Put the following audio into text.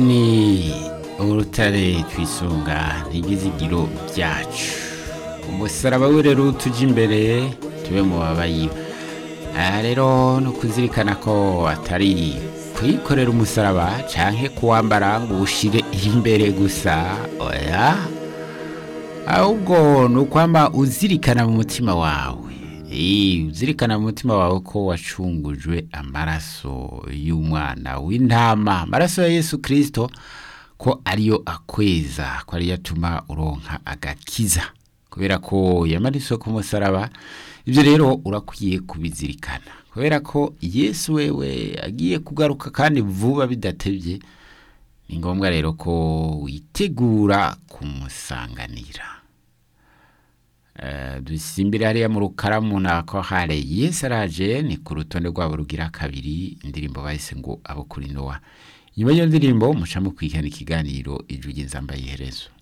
ni urutare twisunga ntigize igiro byacu umusaraba w'urero tujya imbere tube mu babayiba aha rero ni ukuzirikana ko atari kuyikorera umusaraba cyangwa kuwambara ngo uwushyire imbere gusa oya ahubwo ni ukwamba uzirikana mu mutima wawe uzirikana mu mutima wawe ko wacungujwe amaraso y'umwana w'intama amaraso ya yesu kirisito ko ariyo akweza ko ariyo atuma uronka agakiza kubera ko yamariswe ku musaraba ibyo rero urakwiye kubizirikana kubera ko yesu wewe agiye kugaruka kandi vuba bidatebye ni ngombwa rero ko witegura kumusanganira dusimbire hariya mu rukaramu nako hare yesi araje ni ku rutonde rwabo rugira kabiri indirimbo bahise ngo abokuri nowa nyuma y'iyo ndirimbo mucamo kwihana ikiganiro ijwi nzambaye iherezo